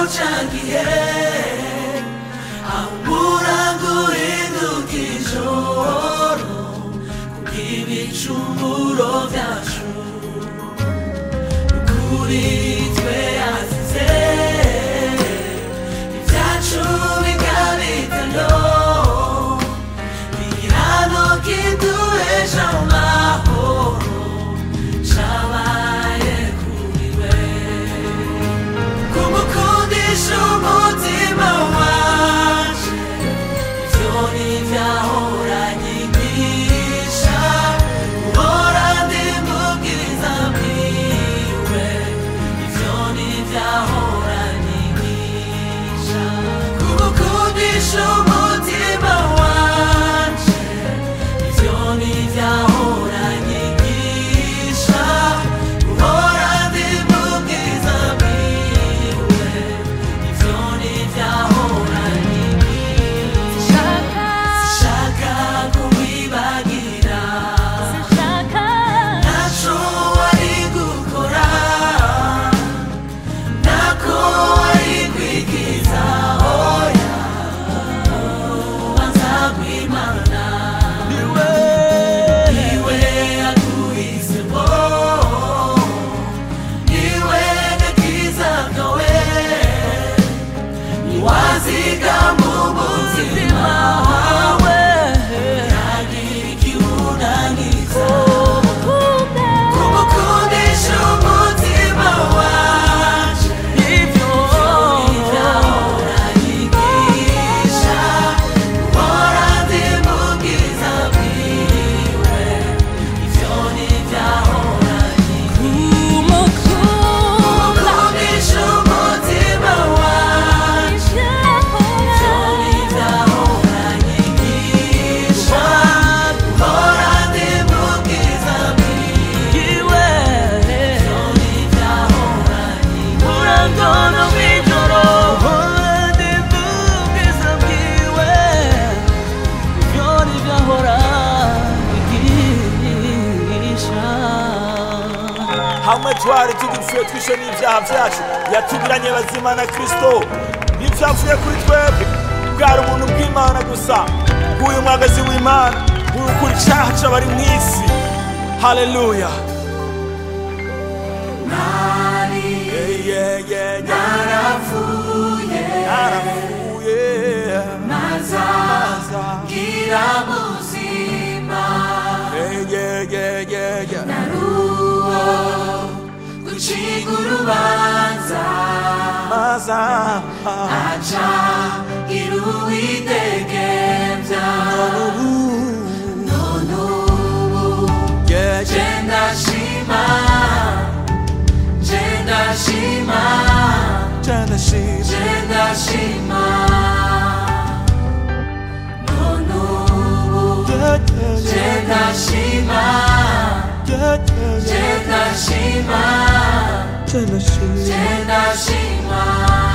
ca gihe aho umurango uhinduka ijoro kubw'ibicumuro byacu kuri twe yazize ibyacu bikabitano bigirano kiduhesha mu mahoro cabaye kuri we kumukundisha umutima wanje ivyo ntivyahora nyigisha uhora ndi mu bwiza bwiwe ivyo ntivyahora nyigisha kumukundisha umutima wanje ivyo ntivyahora nyigisha uhora ndi mu bwiza bwiwe ivyo ntivyahora nyigisha shaka kubibagira naco wari gukora nako wari kwikiza oya ubanza kwimana niwe niwe yaguhisemo niwe gakiza kawe niwazigama umutima wawe ntagira ikiwunaniza kumukundisha umutima wanje ivyo ntivyahora nyigisha uhora ndi mu bwiza bwiwe ivyo ntivyahora kumukundisha umutima wanje ivyo ntivyahora nyigisha uhora ndi mu bwiza bwiwe ivyo ntivyahora urangona mw'ijoro uhora ndi mu bwiza bwiwe ivyo ntivyahora nyigisha hamwe twari tugipfuye twishe n'ibyaha byacu yatugiranye bazima na kristo n'ibyavuye kuri twebwe bwari ubuntu bw'imana gusa bw'uyu mwagazi w'imana bw'ukura icyaha c'abari mu isi haleluya nari Yeah, yeah, yeah, yeah. narapfuye narapfuye maza maza ngira buzima Yeah, yeah, yeah, yeah, yeah. naruwo guciga urubanza maza aca gira uwidegemvya none ubu Yeah, je yeah. ndashima je ndashima Jana shima. je ndashima none ubu Yeah, yeah, je yeah. ndashima Yeah, yeah, je yeah. ndashima Jana shima. je ndashima